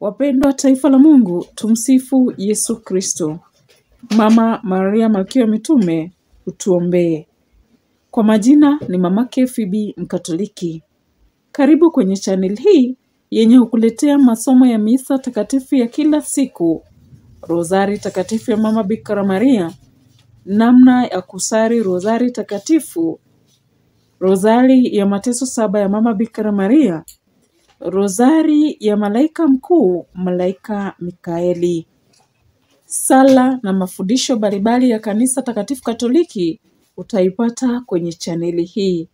Wapendwa taifa la Mungu, tumsifu Yesu Kristo. Mama Maria Malkia wa Mitume, utuombee. Kwa majina ni mamake Phoebe Mkatoliki. Karibu kwenye channel hii yenye hukuletea masomo ya misa takatifu ya kila siku, rozari takatifu ya Mama Bikira Maria, namna ya kusari rozari takatifu, rozari ya mateso saba ya Mama Bikira Maria, rozari ya malaika mkuu malaika Mikaeli, sala na mafundisho mbalimbali ya kanisa takatifu Katoliki utaipata kwenye chaneli hii.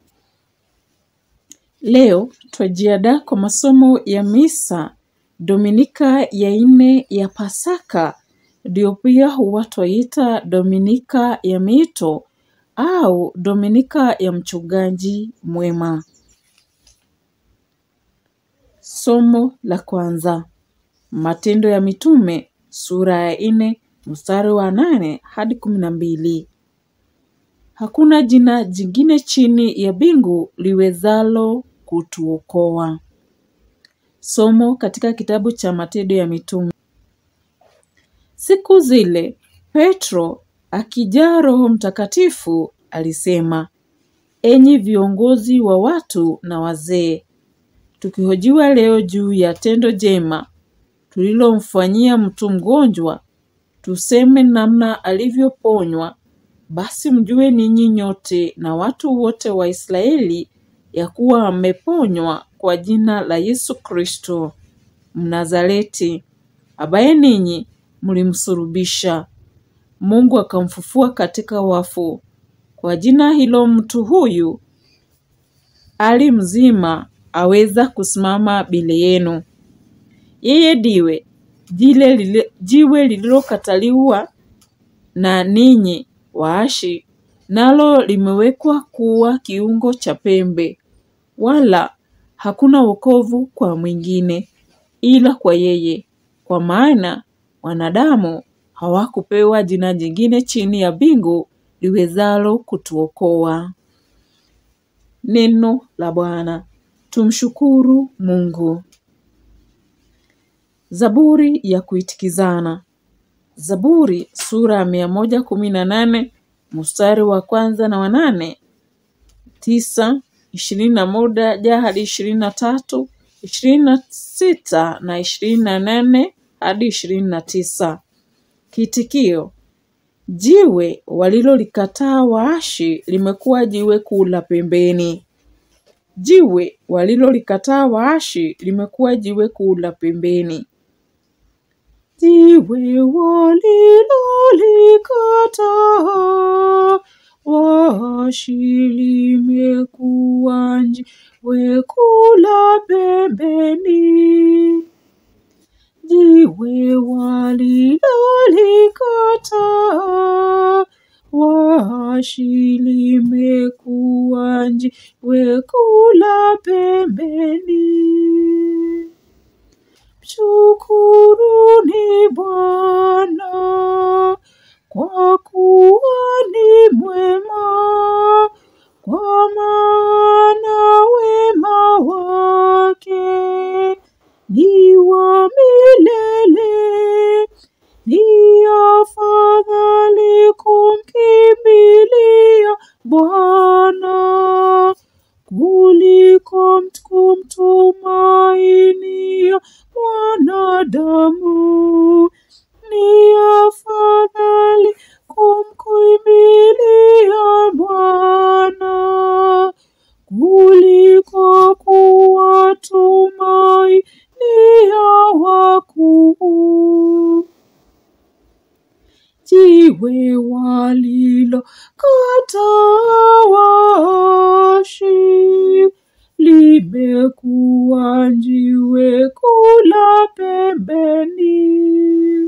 Leo twajiandaa kwa masomo ya misa Dominika ya nne ya Pasaka, ndio pia huwa twaita Dominika ya Mito au Dominika ya Mchungaji Mwema. Somo la kwanza, Matendo ya Mitume sura ya nne mstari wa nane hadi kumi na mbili. Hakuna jina jingine chini ya mbingu liwezalo kutuokoa. Somo katika kitabu cha Matendo ya Mitume. Siku zile Petro akijaa Roho Mtakatifu alisema, enyi viongozi wa watu na wazee, tukihojiwa leo juu ya tendo jema tulilomfanyia mtu mgonjwa, tuseme namna alivyoponywa, basi mjue ninyi nyote na watu wote wa Israeli ya kuwa ameponywa kwa jina la Yesu Kristo Mnazareti, ambaye ninyi mlimsulubisha, Mungu akamfufua katika wafu. Kwa jina hilo mtu huyu ali mzima aweza kusimama mbele yenu. Yeye ndiwe jile lile, jiwe lililokataliwa na ninyi waashi, nalo limewekwa kuwa kiungo cha pembe, wala hakuna wokovu kwa mwingine ila kwa yeye, kwa maana wanadamu hawakupewa jina jingine chini ya mbingu liwezalo kutuokoa. Neno la Bwana. Tumshukuru Mungu. Zaburi ya kuitikizana. Zaburi sura ya mia moja kumi na nane mstari wa kwanza na wanane tisa ishirini na moja hadi ishirini na tatu ishirini na sita na ishirini na nane hadi ishirini na tisa Kitikio: jiwe walilolikataa waashi limekuwa jiwe kuu la pembeni. Jiwe walilolikataa waashi limekuwa jiwe kuu la pembeni. Jiwe walilolikataa waashi limekuwa jiwe kuu la pembeni. Jiwe walilolikataa waashi limekuwa jiwe kuu la pembeni. Mshukuruni Bwana kwa kuwa ni mwema, kwa maana wema wake ni wa milele. Ni afadhali kumkimbilia Bwana kuliko kumtumainia mwanadamu. Ni afadhali kumkimbilia Bwana kuliko kuwatumainia wakuu. Jiwe walilokataa waashi limekuwa jiwe kuu la pembeni.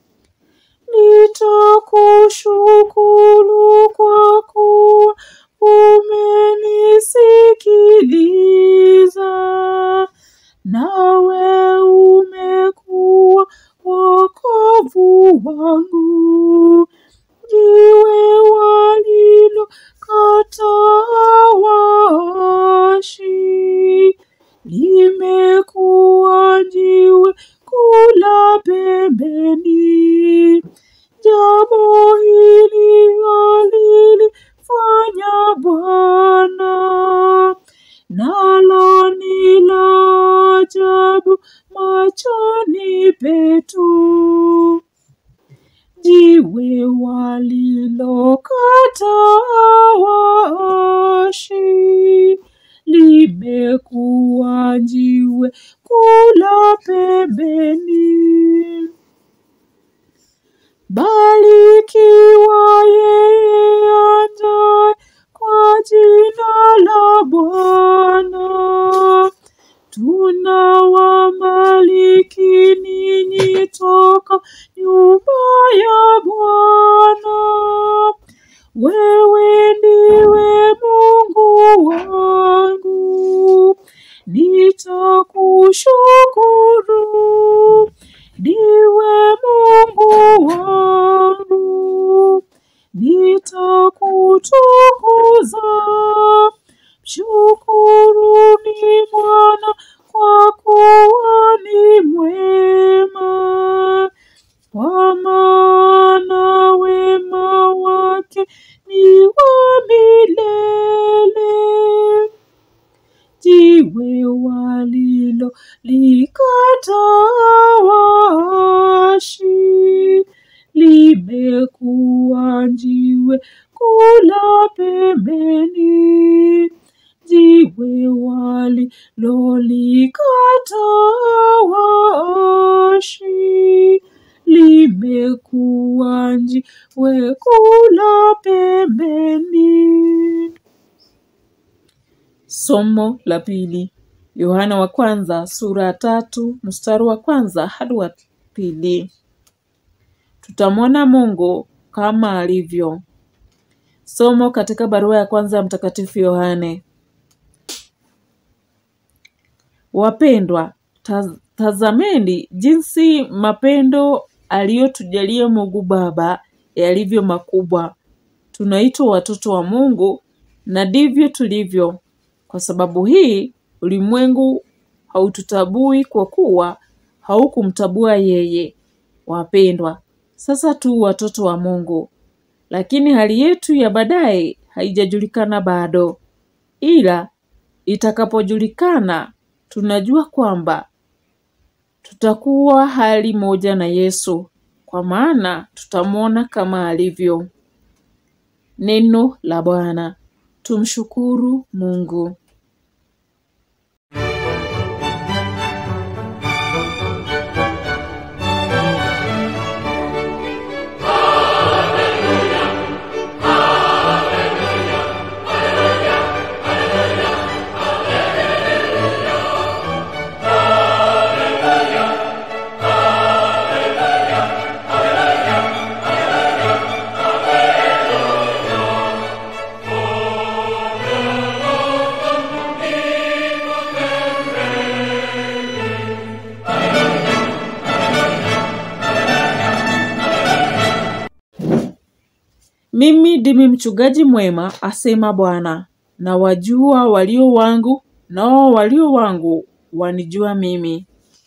Nitakushukuru kwa kuwa umenisikiliza, nawe umekuwa wokovu wangu. Jiwe walilokataa lililokataa waashi limekuwa jiwe kula pembeni. Barikiwa yeye ajaye kwa jina la Bwana. Tunawabariki ninyi toka nyumba ya Bwana. Wewe ndiwe Mungu wangu, nitakushukuru. Ndiwe Mungu wangu, nitakutukuza. Mshukuruni Bwana kwa kuwa ni mwema, kwa maana wema wake ni wa milele. Jiwe walilo likataa waashi limekuwa jiwe kula pembeni. Jiwe walilolikataa waashi limekuwa jiwe kula pembeni. Somo la pili. Yohana wa kwanza sura ya tatu mstari wa kwanza hadi wa pili. Tutamwona Mungu kama alivyo. Somo katika barua ya kwanza ya Mtakatifu Yohane. Wapendwa, taz- tazameni jinsi mapendo aliyotujalia Mungu Baba yalivyo makubwa. Tunaitwa watoto wa Mungu na ndivyo tulivyo. Kwa sababu hii ulimwengu haututabui kwa kuwa haukumtabua yeye. Wapendwa, sasa tu watoto wa Mungu, lakini hali yetu ya baadaye haijajulikana bado, ila itakapojulikana tunajua kwamba tutakuwa hali moja na Yesu, kwa maana tutamwona kama alivyo. Neno la Bwana. Tumshukuru Mungu. Mimi ndimi mchungaji mwema, asema Bwana, na wajua walio wangu, nao walio wangu wanijua mimi.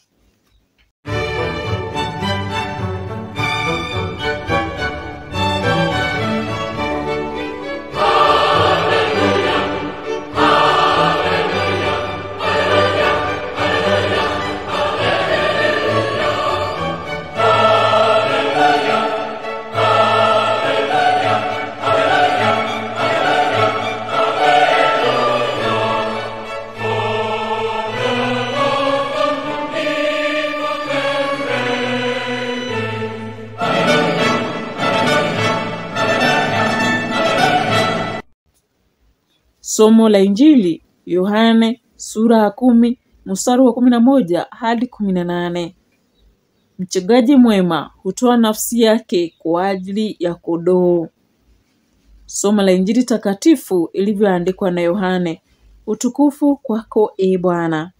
Somo la Injili Yohane sura ya kumi mstari wa kumi na moja hadi kumi na nane. Mchungaji mwema hutoa nafsi yake kwa ajili ya kondoo. Somo la Injili takatifu ilivyoandikwa na Yohane. Utukufu kwako e Bwana.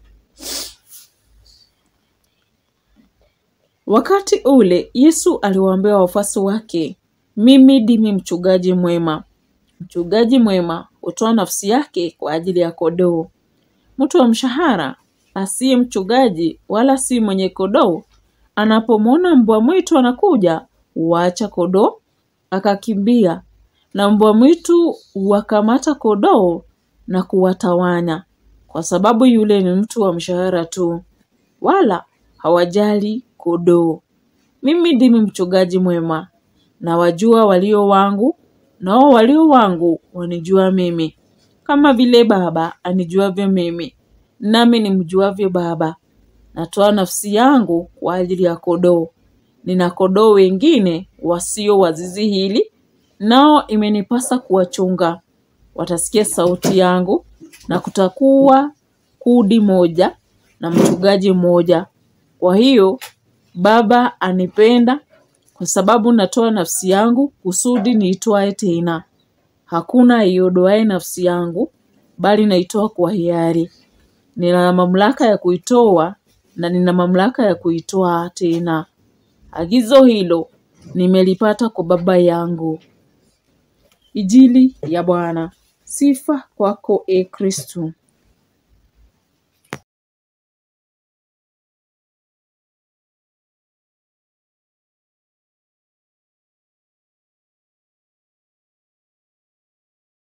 Wakati ule Yesu aliwaambia wafuasi wake, mimi ndimi mchungaji mwema. Mchungaji mwema hutoa nafsi yake kwa ajili ya kondoo. Mtu wa mshahara asiye mchungaji wala si mwenye kondoo, anapomwona mbwa mwitu anakuja, huacha kondoo akakimbia, na mbwa mwitu huwakamata kondoo na kuwatawanya, kwa sababu yule ni mtu wa mshahara tu, wala hawajali kondoo. Mimi ndimi mchungaji mwema, na wajua walio wangu, nao walio wangu wanijua mimi, kama vile Baba anijuavyo mimi, nami nimjuavyo Baba. Natoa nafsi yangu kwa ajili ya kondoo. Nina kondoo wengine wasio wa zizi hili, nao imenipasa kuwachunga. Watasikia sauti yangu, na kutakuwa kundi moja na mchungaji mmoja. Kwa hiyo Baba anipenda kwa sababu natoa nafsi yangu kusudi niitwae tena. Hakuna aiondoaye nafsi yangu, bali naitoa kwa hiari. Nina mamlaka ya kuitoa na nina mamlaka ya kuitoa tena. Agizo hilo nimelipata kwa Baba yangu. Injili ya Bwana. Sifa kwako e Kristu.